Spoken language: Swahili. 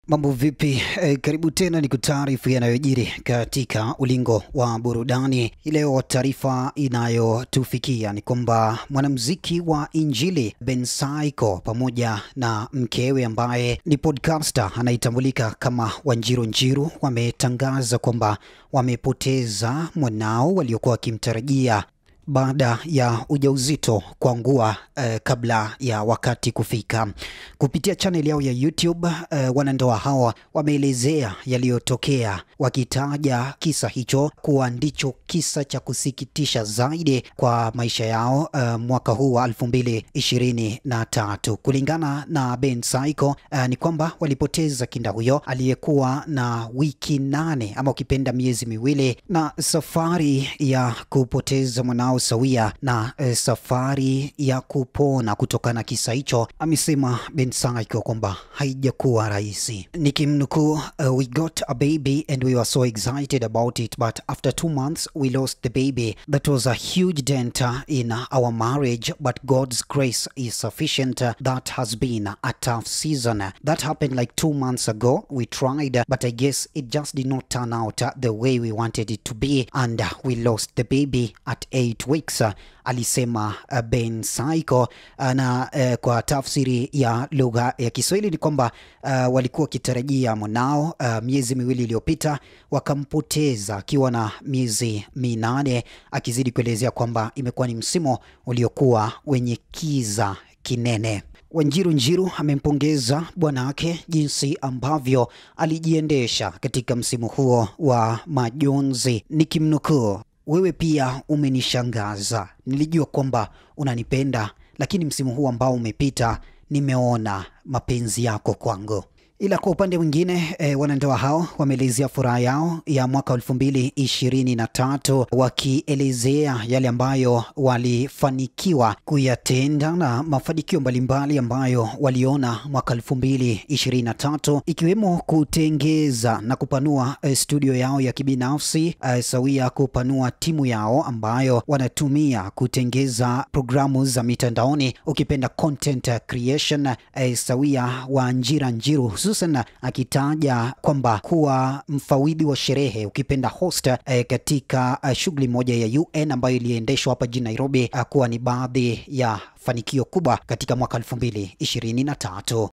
Mambo vipi? E, karibu tena ni kutaarifu yanayojiri katika ulingo wa burudani. Leo taarifa inayotufikia ni kwamba mwanamuziki wa Injili Ben Saiko pamoja na mkewe ambaye ni podcaster anaitambulika kama Wanjiru Njiru wametangaza kwamba wamepoteza mwanao waliokuwa wakimtarajia baada ya ujauzito kuangua eh, kabla ya wakati kufika. Kupitia channel yao ya YouTube eh, wanandoa hawa wameelezea yaliyotokea, wakitaja kisa hicho kuwa ndicho kisa cha kusikitisha zaidi kwa maisha yao eh, mwaka huu wa 2023. Kulingana na Ben Saiko eh, ni kwamba walipoteza kinda huyo aliyekuwa na wiki nane ama ukipenda miezi miwili, na safari ya kupoteza mwanao sawia na e, safari ya kupona kutokana na kisa hicho, amesema Ben Saiko kwamba haijakuwa rahisi. Nikimnukuu, uh, we got a baby and we were so excited about it but after two months we lost the baby that was a huge dent in our marriage but God's grace is sufficient that has been a tough season that happened like two months ago we tried but I guess it just did not turn out the way we wanted it to be and we lost the baby at eight weeks alisema Ben Saiko na uh, kwa tafsiri ya lugha ya Kiswahili ni kwamba uh, walikuwa wakitarajia mwanao uh, miezi miwili iliyopita wakampoteza akiwa na miezi minane, akizidi kuelezea kwamba imekuwa ni msimu uliokuwa wenye kiza kinene. Wanjiru Njiru amempongeza bwana wake jinsi ambavyo alijiendesha katika msimu huo wa majonzi, nikimnukuu wewe pia umenishangaza. Nilijua kwamba unanipenda, lakini msimu huu ambao umepita nimeona mapenzi yako kwangu. Ila kwa upande mwingine e, wanandoa hao wameelezea furaha yao ya mwaka elfu mbili ishirini na tatu wakielezea yale ambayo walifanikiwa kuyatenda na mafanikio mbalimbali ambayo waliona mwaka elfu mbili ishirini na tatu ikiwemo kutengeza na kupanua e, studio yao ya kibinafsi e, sawia kupanua timu yao ambayo wanatumia kutengeza programu za mitandaoni ukipenda content creation e, sawia Wanjira Njiru hususan akitaja kwamba kuwa mfawidhi wa sherehe ukipenda host eh, katika uh, shughuli moja ya UN ambayo iliendeshwa hapa jijini Nairobi uh, kuwa ni baadhi ya fanikio kubwa katika mwaka 2023.